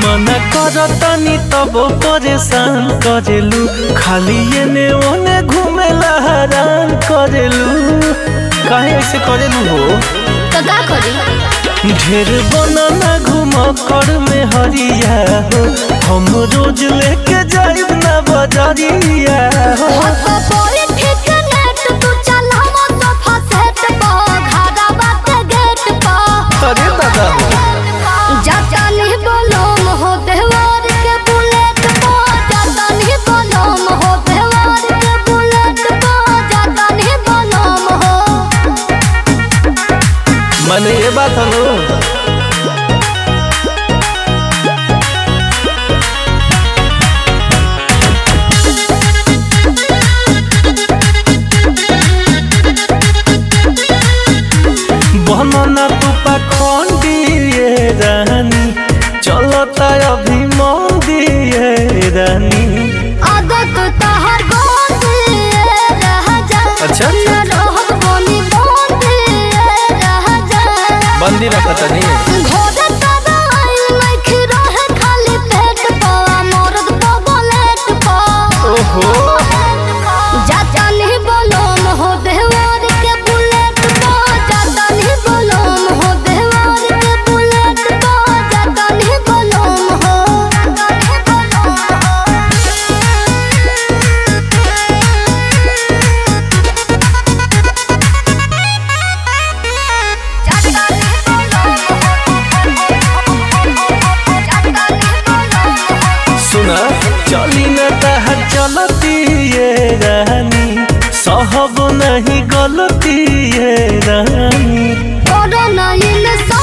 मना करतनी तब परेशान करेलू खाली एने ओने घूमेला हैरान करेलू काहे ऐसे करेलू हो तो का करी ढेर बनना घूम कर में हरिया हो हम रोज लेके जाइब ना बजरिया हो हको बोले ठीक नेट तू चल हम सोफा सेट पा घाड़ा बात गेट पा अरे दादा हो जाता नहीं बोलो हो देवार के बुलेट पा जाता नहीं बोलो हो देवार के बुलेट पा जाता नहीं बोलो हो माने ये बात हलो बनना तू पाखंडी ये रानी चलता अभी मंदी ये रानी आदत तहर गोंदी रह जा अच्छा। न रहत बनी बंदी रह जा बंदी रखत नहीं घोड़े तबाई लख रहे खाली पेट पा मरद पा बुलेट पा ओहो जाता नहीं बोलो हो देवार के बुलेट पा जाता नहीं बोलो हो देवार के बुलेट पा जाता नहीं बोलो हो जाता नहीं बोलो सुना चली न तहर चलती ये रानी सहब नहीं गलती ये रानी कोरोना इन